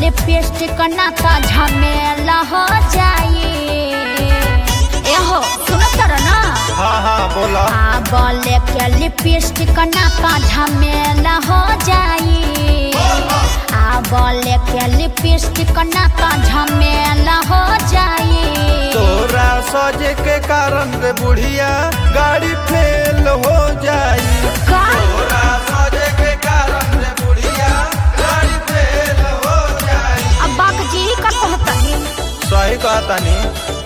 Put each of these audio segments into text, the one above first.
Lipstick ना तो झमेला हो जाई एहो सुनो तर ना हाँ हाँ बोला आ बोले के लिपस्टिक ना तो झमेला हो जाई आ बोले के लिपस्टिक ना तो झमेला हो जाई तोरा सजे के कारण रे बुढ़िया गाड़ी फेल हो जाई का तोरा सजे के कारण रे बुढ़िया गाड़ी फेल हो जाई अब बाक जी का कहतनी सही कहता नी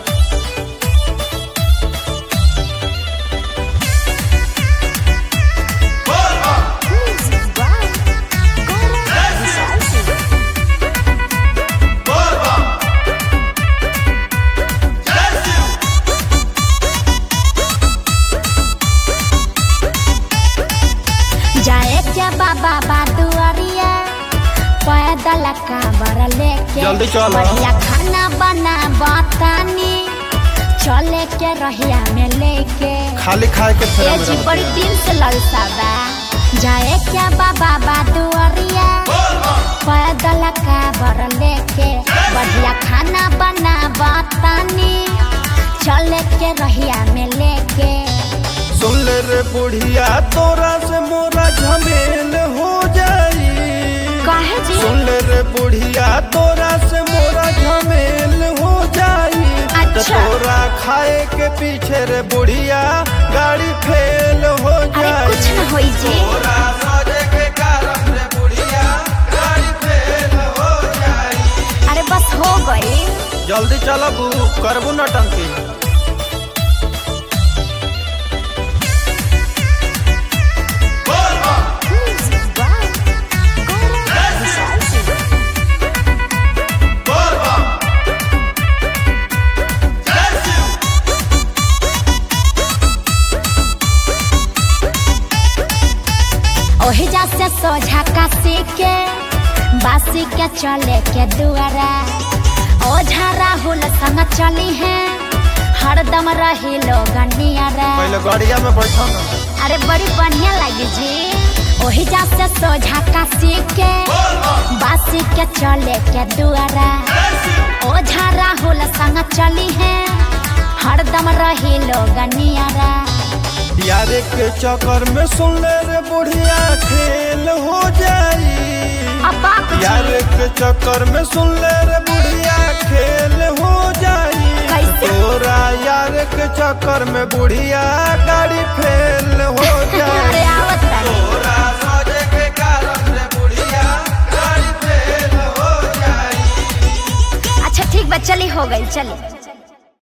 जाए क्या बाबा बादुआरिया पैदल काबर लेके जल्दी चलो। बढ़िया खाना बना बतानी चले के रहिया में लेके खाली खाए के फेरा ये में जी रहत बड़ी दिल से ललसा बा जाए क्या बाबा बादुआरिया पैदल काबर लेके बढ़िया खाना बना बतानी चले के रहिया में लेके सुन ले रे बुढ़िया तोरा से मोरा झमेल हो जाई काहे जी सुन ले रे बुढ़िया तोरा से मोरा झमेल हो जाई तो अच्छा। तोरा खाए के पीछे रे बुढ़िया गाड़ी फेल हो अरे जाई कुछ न होई जी तोरा सजे के कारण रे बुढ़िया गाड़ी फेल हो जाई अरे बस हो गई जल्दी चलबू करबू न टंकी ओही जा से सोझा काशी के बासी के चले के दुआरा ओझा राहुल संग चली है हरदम रही लोग नियारा पहले गाड़िया में बैठो ना अरे बड़ी बढ़िया लगी जी ओही जा से सोझा काशी के बासी के चले के दुआरा ओझा राहुल संग चली है हरदम रही लोग नियारा यारे के चक्कर में सुन ले रे बुढ़िया खेल हो जाई अब बाप जी, यार के चक्कर में सुन ले रे बुढ़िया खेल हो जाई कैसे? तोरा यार के चक्कर में बुढ़िया गाड़ी फेल हो अरे जाई आवत तारी। तोरा सजे के कारण रे बुढ़िया गाड़ी फेल हो जाई अच्छा ठीक बा चली हो गई चली